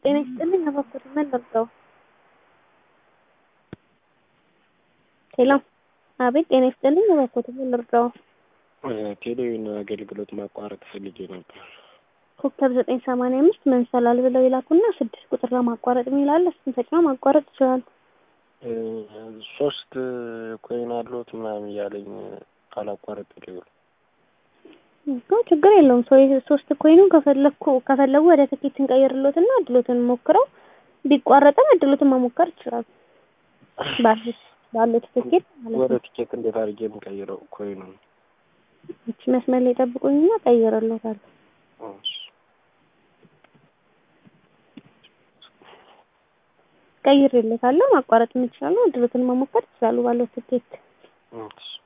ጤና ይስጥልኝ እባክዎት ምን ልርዳዎ? ሄሎ አቤት ጤና ይስጥልኝ እባክዎት ምን ልርዳዎ? ቴሌቪዥን አገልግሎት ማቋረጥ ፈልጌ ነበር። ኮከብ ዘጠኝ ሰማንያ አምስት መንሰላል ብለው ይላኩና ስድስት ቁጥር ለማቋረጥ የሚል አለ እሱን ተጭነው ማቋረጥ ይችላሉ። ሶስት ኮይን አለዎት ምናምን እያለኝ አላቋረጥልኝ ብሎ እኮ ችግር የለውም ሰው ሶስት ኮይኑን ከፈለኩ ከፈለጉ ወደ ትኬት እንቀይርልዎትና እድሎትን ሞክረው ቢቋረጥም እድሎትን መሞከር ይችላሉ። ባሉት ባሉት ትኬት ማለት ወደ ነው። ቲኬት እንዴት አድርጌ የምቀይረው ኮይኑን? እቺ መስመር ላይ ጠብቁኝና ቀይርልዎታለሁ። እሺ። ቀይሬልዎታለሁ ማቋረጥ ይችላሉ። እድሎትን መሞከር ይችላሉ ባሉት ትኬት። እሺ